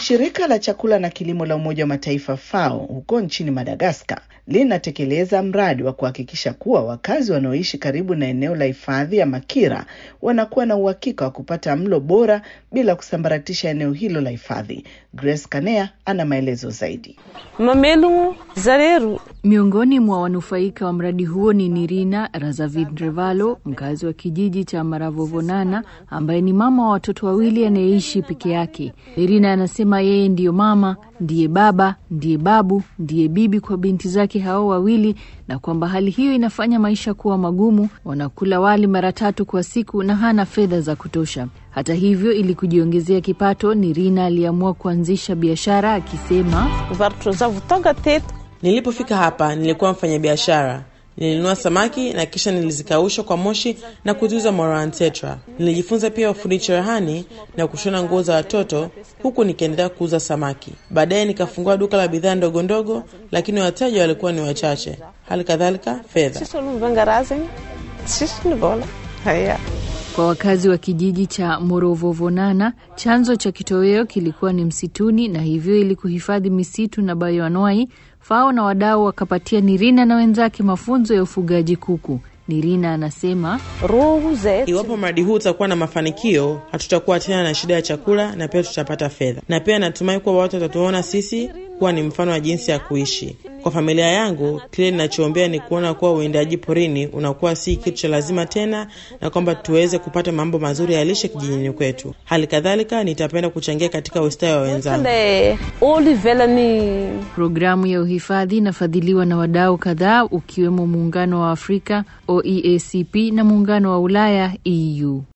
Shirika la chakula na kilimo la Umoja wa Mataifa FAO huko nchini Madagaskar linatekeleza mradi wa kuhakikisha kuwa wakazi wanaoishi karibu na eneo la hifadhi ya Makira wanakuwa na uhakika wa kupata mlo bora bila kusambaratisha eneo hilo la hifadhi. Grace Kanea ana maelezo zaidi. Mamelungu Zareru. Miongoni mwa wanufaika wa mradi huo ni Nirina Razavindrevalo, mkazi wa kijiji cha Maravovonana, ambaye ni mama wa watoto wawili anayeishi peke yake. Nirina anasema yeye ndiyo mama, ndiye baba, ndiye babu, ndiye bibi kwa binti zake hao wawili, na kwamba hali hiyo inafanya maisha kuwa magumu. Wanakula wali mara tatu kwa siku na hana fedha za kutosha. Hata hivyo, ili kujiongezea kipato, Nirina aliamua kuanzisha biashara akisema, Nilipofika hapa nilikuwa mfanyabiashara. Nilinunua samaki na kisha nilizikausha kwa moshi na kuziuza Moran Tetra. Nilijifunza pia ufundi cherehani na kushona nguo za watoto huku nikiendelea kuuza samaki. Baadaye nikafungua duka la bidhaa ndogo ndogo, lakini wateja walikuwa ni wachache, hali kadhalika fedha. Kwa wakazi wa kijiji cha Morovovonana, chanzo cha kitoweo kilikuwa ni msituni, na hivyo ili kuhifadhi misitu na bayoanwai, FAO na wadau wakapatia Nirina na wenzake mafunzo ya ufugaji kuku. Nirina anasema Iwapo mradi huu utakuwa na mafanikio, hatutakuwa tena na shida ya chakula na pia tutapata fedha, na pia natumai kuwa watu watatuona sisi kuwa ni mfano wa jinsi ya kuishi. Kwa familia yangu, kile ninachoombea ni kuona kuwa uwindaji porini unakuwa si kitu cha lazima tena, na kwamba tuweze kupata mambo mazuri ya lishe kijijini kwetu. Hali kadhalika, nitapenda kuchangia katika ustawi wa wenzangu. programu ya uhifadhi inafadhiliwa na wadau kadhaa ukiwemo Muungano wa Afrika OEACP na Muungano wa Ulaya EU.